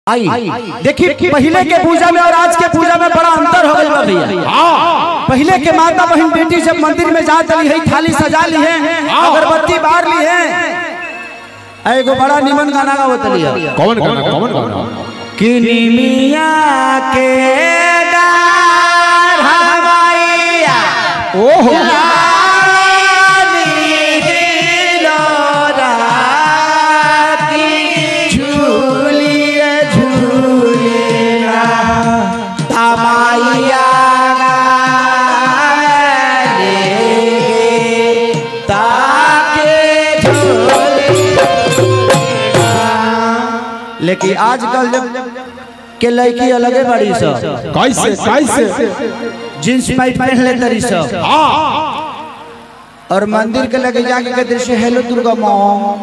आई देखिए पहले के पूजा में और आज के पूजा में बड़ा अंतर हो गई बा भैया पहले के माता बहन बेटी जब मंदिर में जा चली है थाली सजा ली है अगरबत्ती बार ली है एगो बड़ा निमन गाना गावत ली है कौन गाना कौन गाना कि निमिया के डार हवाइया ओहो लेकिन आजकल जब के लड़की अलगे बड़ी सब कैसे कैसे जींस पैंट पहन ले तरी सब और मंदिर के लगे जाके कहते से हेलो दुर्गा माँ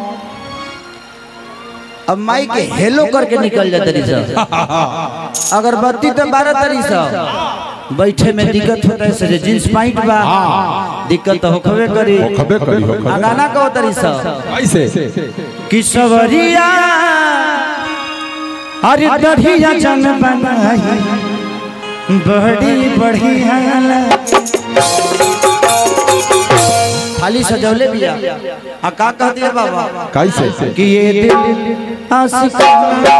अब माई के हेलो करके निकल जाते रही सब अगरबत्ती तो बारह तरी सब बैठे में दिक्कत होता है से जींस पैंट बा दिक्कत तो होखबे करी खबे करी हो आ गाना कहो तरी सब कैसे कि सवरिया अरे दढ़िया जन बनाई बड़ी बढ़िया खाली सजौले बिया आ का कह दिया बाबा कैसे कि ये दिल आशिकाना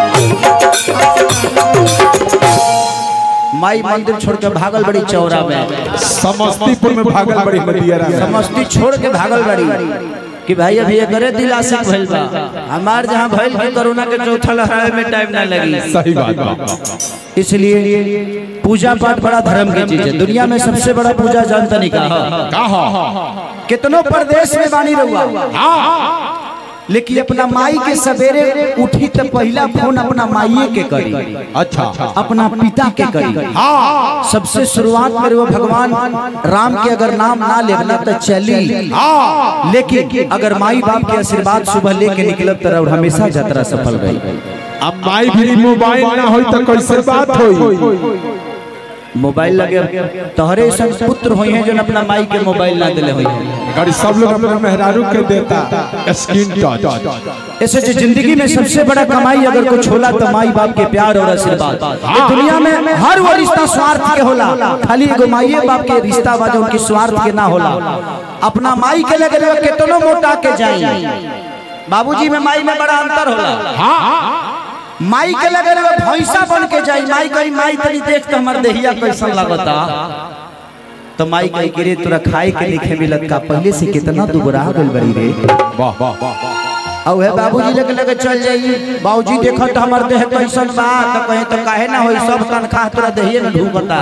माई मंदिर छोड़ के भागल बड़ी चौरा में समस्तीपुर में भागल बड़ी मदियरा समस्ती छोड़ के भागल बड़ी कि भाई अभी ये करे दिल आशिक भइल बा हमार जहाँ भइल कि कोरोना के चौथा लहराए में टाइम ना लगी सही बात बा इसलिए पूजा पाठ बड़ा धर्म की चीज है दुनिया में सबसे बड़ा पूजा जानता नहीं कहा का हो कितनों प्रदेश में बानी रहुआ लेकिन अपना माई के सवेरे उठी तो पहला फोन अपना माइये के करी अच्छा अपना पिता के करी सबसे शुरुआत में वो भगवान राम के अगर नाम ना लेना तो चली लेकिन अगर माई बाप के आशीर्वाद सुबह लेके निकलब तरह हमेशा यात्रा सफल गई अब माई भी मोबाइल ना होई तो कैसे बात होई मोबाइल लगे तोहरे ऐसा पुत्र हुई हैं जो अपना माई के मोबाइल ना दिले हुई हैं गाड़ी सब लोग अपने मेहरारू के देता स्क्रीन टच ऐसे जो जिंदगी में सबसे बड़ा कमाई अगर कुछ होला तो माई बाप के प्यार और आशीर्वाद ये दुनिया में हर वो रिश्ता स्वार्थ के होला खाली एगो माई बाप के रिश्ता बा जो उनकी स्वार्थ के ना होला अपना माई के लगे रहे कितनो मोटा के जाई बाबूजी में माई में बड़ा अंतर होला माई के लगे रहे भैंसा बन के जाई माई कही माई तनी देख तो हमर देहिया कैसन लगता तो माई कही कि रे तोरा खाए के लिखे मिलत का पहले से कितना दुबरा गइल बड़ी रे वाह वाह वाह और है बाबूजी लेके लेके चल जाई बाबूजी देखो तो हमार देह कैसन बा तो कहे तो काहे ना होई सब तनखा तोरा देहिए में ढूकता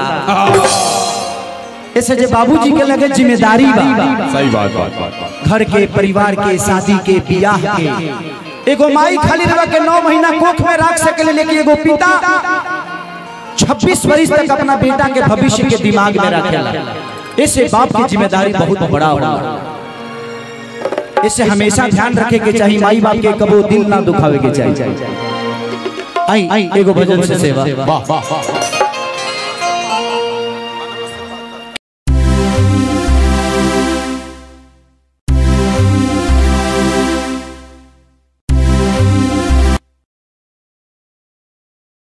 ऐसे जे बाबूजी के लगे जिम्मेदारी बा सही बात बात बात घर के परिवार के शादी के बियाह के एगो माई खाली रह के नौ महीना कोख में रख सके लेकिन एगो पिता छब्बीस वर्ष तक अपना बेटा के भविष्य के दिमाग में रखेला ऐसे बाप की जिम्मेदारी बहुत बड़ा होला इसे हमेशा ध्यान रखे के चाहिए माई बाप के कबो दिल ना दुखावे के चाहिए आई एगो भजन से सेवा वाह वाह वाह